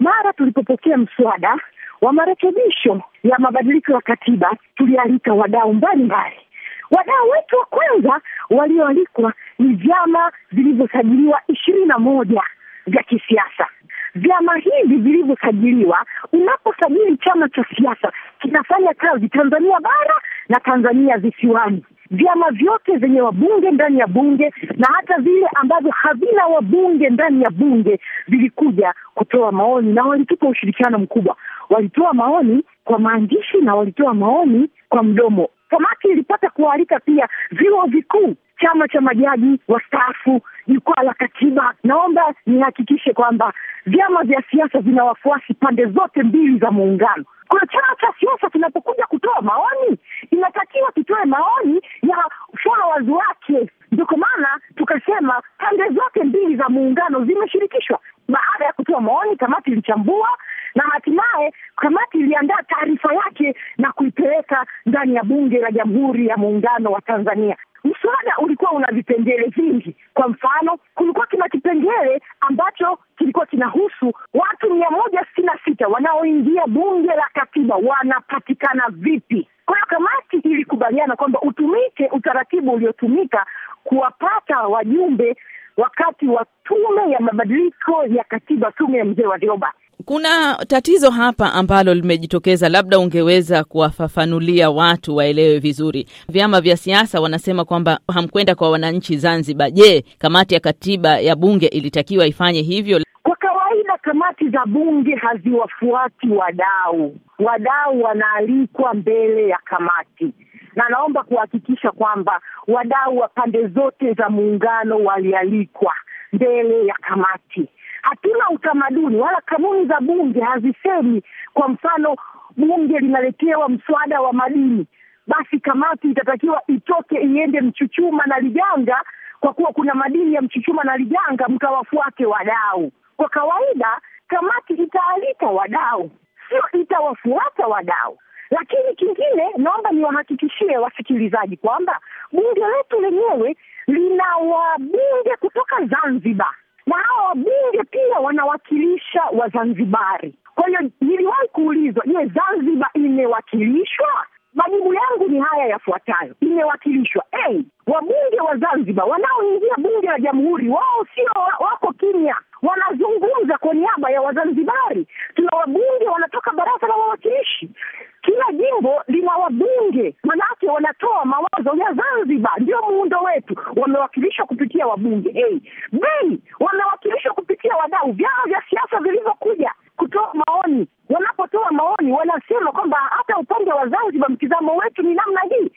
mara tulipopokea mswada wa marekebisho ya mabadiliko ya katiba, tulialika wadau mbalimbali. Wadau wetu wa kwanza walioalikwa ni vyama vilivyosajiliwa ishirini na moja vya kisiasa. Vyama hivi vilivyosajiliwa, unaposajili chama cha siasa kinafanya kazi Tanzania bara na Tanzania visiwani. Vyama vyote vyenye wabunge ndani ya bunge na hata vile ambavyo havina wabunge ndani ya bunge vilikuja kutoa maoni na walitupa ushirikiano mkubwa. Walitoa maoni kwa maandishi na walitoa maoni kwa mdomo. Kamati ilipata kualika pia vyuo vikuu, chama cha majaji wastaafu, jukwaa la katiba. Naomba nihakikishe kwamba vyama vya siasa vina wafuasi pande zote mbili za muungano. Kwa chama cha siasa kinapokuja kutoa maoni, inatakiwa kitoe maoni ya followers wake. Ndio kwa maana tukasema pande zote mbili za muungano zimeshirikishwa. Baada ya kutoa maoni, kamati ilichambua na hatimaye kamati iliandaa taarifa yake na kuipeleka ndani ya Bunge la Jamhuri ya Muungano wa Tanzania. Mswada ulikuwa una vipengele vingi. Kwa mfano, kulikuwa kina kipengele ambacho kilikuwa kinahusu watu mia moja sitini na sita wanaoingia bunge la katiba wanapatikana vipi. Kwa hiyo kamati ilikubaliana kwamba utumike utaratibu uliotumika kuwapata wajumbe wakati wa tume ya mabadiliko ya katiba, tume ya mzee Warioba. Kuna tatizo hapa ambalo limejitokeza, labda ungeweza kuwafafanulia watu waelewe vizuri. Vyama vya siasa wanasema kwamba hamkwenda kwa wananchi Zanzibar. Je, kamati ya katiba ya bunge ilitakiwa ifanye hivyo? Kwa kawaida kamati za bunge haziwafuati wadau. Wadau wanaalikwa mbele ya kamati, na naomba kuhakikisha kwamba wadau wa pande zote za muungano walialikwa mbele ya kamati. Hatuna utamaduni wala kanuni za bunge hazisemi, kwa mfano bunge linaletewa mswada wa madini, basi kamati itatakiwa itoke iende Mchuchuma na Liganga, kwa kuwa kuna madini ya Mchuchuma na Liganga, mkawafuate wadau. Kwa kawaida kamati itaalika wadau, sio itawafuata wadau. Lakini kingine, naomba niwahakikishie wasikilizaji kwamba bunge letu lenyewe lina wabunge kutoka Zanzibar na hawa wabunge pia wanawakilisha Wazanzibari. Kwa hiyo niliwahi kuulizwa, je, Zanzibar imewakilishwa? Majibu yangu ni haya yafuatayo: imewakilishwa. Hey, wabunge wa Zanzibar wanaoingia bunge la Jamhuri, wao sio wako kimya, wanazungumza kwa niaba ya Wazanzibari. Tuna wabunge wanatoka baraza la wawakilishi, kila jimbo lina wabunge, manake wanatoa mawazo ya Zanzibar. Ndio muundo wetu, wamewakilishwa kupitia wabunge. Hey, bei wamewakilishwa kupitia wadau, vyama vya siasa vilivyokuja kutoa maoni. Wanapotoa maoni, wanasema kwamba hata upande wa Zanzibar mtizamo wetu ni namna hii.